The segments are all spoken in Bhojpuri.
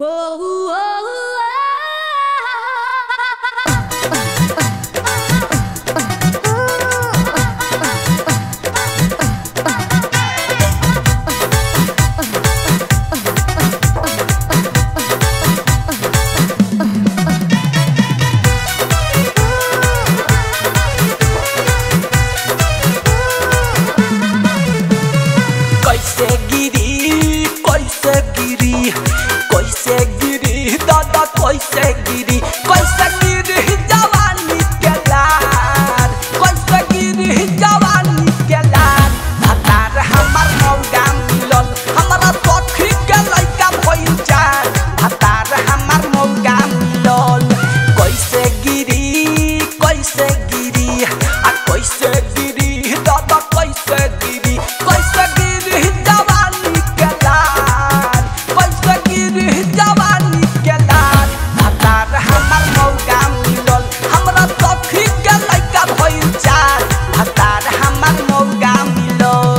कैसे गिरी कैसे गिरी कैसे गिरी दादा कैसे गिरी कैसे गिरी जवानी के लार कैसे गिरी जवानी के लार भतार हमर मौगा मिलल हमरा सखी के लइका भइल चार भतार हमर मौगा मिलल कैसे गिरी कैसे गिरी आ कैसे गिरी दादा कैसे गिरी कैसे गिरी जवानी के लाल कैसे गिरी जवानी के लाल भतार हमर मौगा मिलल हमरा सखी के लइका भइल चार भतार हमर मौगा मिलल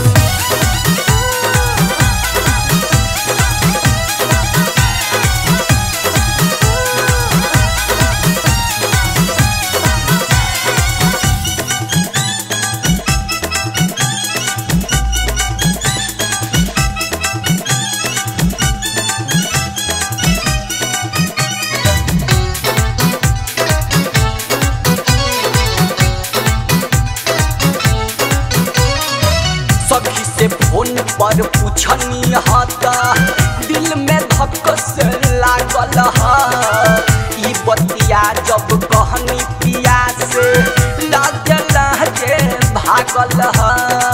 सखी से फोन पर पूछनी हता दिल में धक से लागल ह ई बतिया जब कहनी पिया से लागल जे भागल ह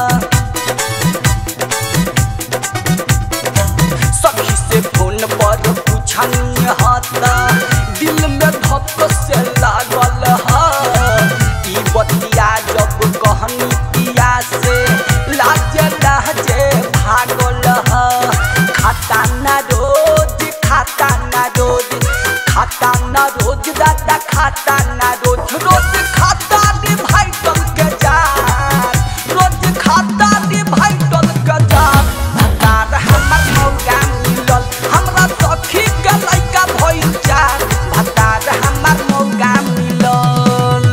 सखी से फोन पर पूछनी हता दिल में धक से लागल ह ई बतिया जब कहनी पिया से लाज लहजे भागल ह खाता न रोज खाता न रोज खाता न रोज दादा खाता न रोज रोज खाता रे भाई तल के जान रोज खाता रे भाई तल के जान भतार हमर मौगा मिलल हमरा सखी के लइका भइल चार भतार हमर मौगा मिलल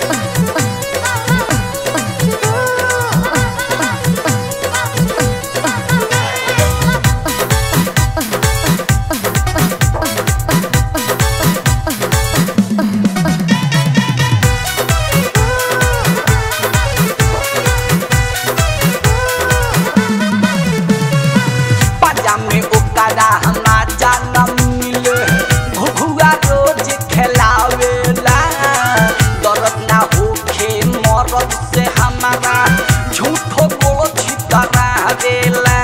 पाजा में ओकरा हमा जाना मिले घुघुआ रोज खेलावेला दर्द ना होखे मरद से हमारा झूठो गोलो छितरावेला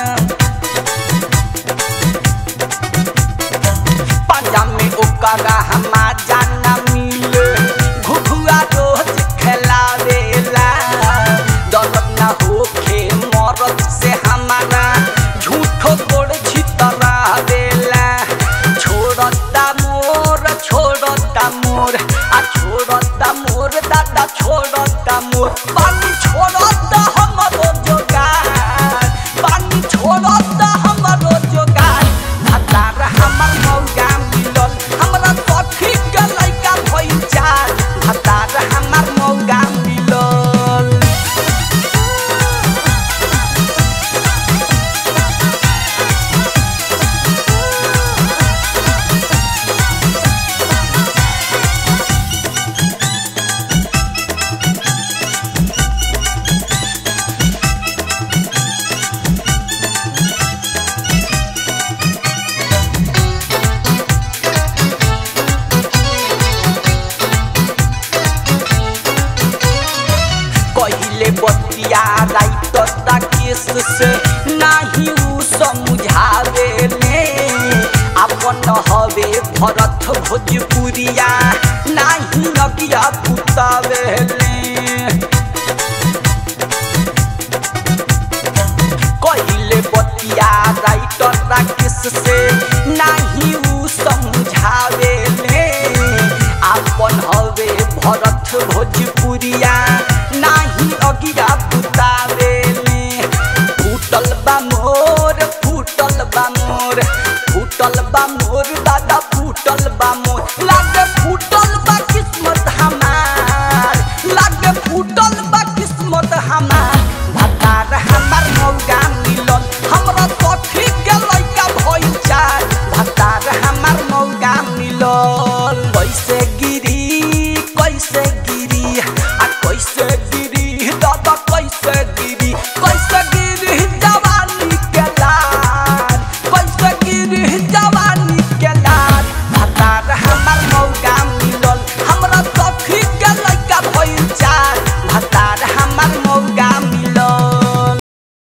पाजा में ओकरा हमा जाना मिले घुघुआ रोज खेलावेला दर्द ना होखे मरद से हमारा झूठो गोड़ छितरावेला छोड़ता मोर छोड़ता मोर आ छोड़ता मोर दादा छोड़ता मोर पानी छोड़ता हमरो जोगार पानी छोड़ता हमरो जोगार भतार हमर मौगा मिलल हमरा सखी के लइका भइल चार भतार हमर मौगा मिलल कहिले बतिया राइत केस से नाही उ समझावे ने अपन हवे भरत भोजपुरिया नाही अगिया पुतावे कहिले बतिया राइत केस से नाही उ समझावे ने अपन हवे भरत भोजपुरिया नाही अगिया पुतावेले फूटल बा मोर फूटल बा मोर फूटल बा मोर दादा फूटल बा मोर लागे फूटल बा किस्मत हमार लागे फूटल बा किस्मत हमार भतार हमार मौगा मिलल हमरा सखी के लइका भइल चार भतार हमार मौगा मिलल कैसे गिरी कैसे गिरी आ कैसे गिरी दादा कैसे गिरी कैसे गिरी जवानी के लाल कैसे गिरी जवानी के लाल भतार हमार मौगा